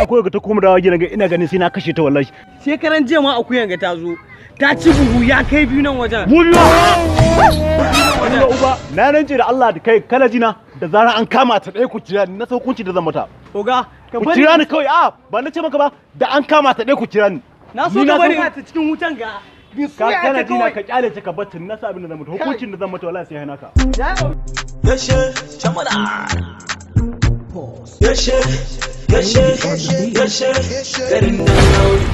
akwai ga ta kuma dawa gidan ga ina ganin sai na kashe ta wallahi Shekaran jiya ma akuyan ga ta zo. Ta ci buhu ya kai biyu nan wajen. mu biyu Uba uba na rance da Allah da kai kana jina da zarar an kama ta ɗaya ku jira ni na san hukunci da zan mata Oga, ka ku bari. jira ni kawai a ba na ce maka ba da an kama ta ɗaya ku jira ni Na so Ni ka na bari san- ta cikin wutan ga. ka kana jina ka kyale ta ka batta na sa abin da zan mata hukuncin da zan mata wallahi sai hana ka Yashe, shamana. Yashe, yashe, yashe, garin nan nauri.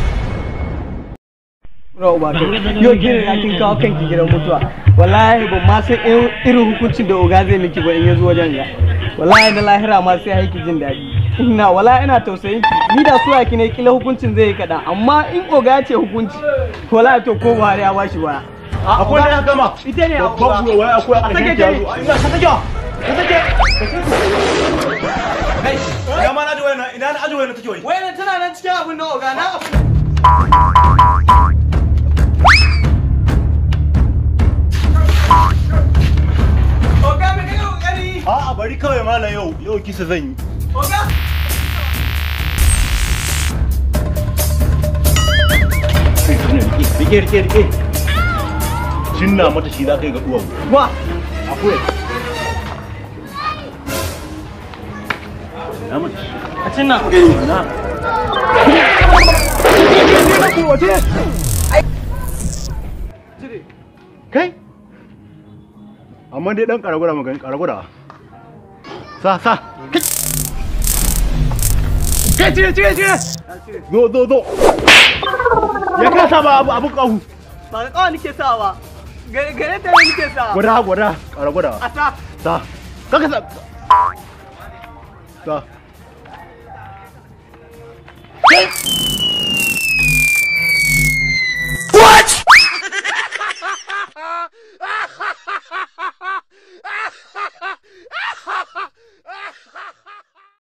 Ra uba kai. Yau gidan ya kin kawo kanki gidan mutuwa. Wallahi ban ma san irin- irin hukuncin da oga zai miki ba in ya zo wajen ga. Wallahi da lahira ma sai haiki jin daɗi. Ina wallahi ina tausayin ki. Ni da suwa ki ne kila hukuncin zai yi kaɗan. Amma in oga ya ce hukunci. Wallahi to ko Buhari ya bashi baya. akwai da ya gama Ita ne a babban buwa wai akwai a A ƙarshen sake ta ke. zo ina ka take ka take kai ina ma na ji wayana ina na aji wayana take wai Wayan tana nan cikin abin da oga na abin. Oga me kai kokari? a'a bari kawai malam yau yau kisa zan yi Oga? rike rike rike cinna mata shi za ka yi ga duwawu Wa? akwai na mata shi A cin nan. na kai amma dai dan karagura magani karagura sa sa kai kai cire cire cire zo zo zo ya kasa ba abu abu kahu Ba da kawai nake sawa. Gare gare ta ne nake sawa. gwada gwada karagura A sa. sa kaka sa sa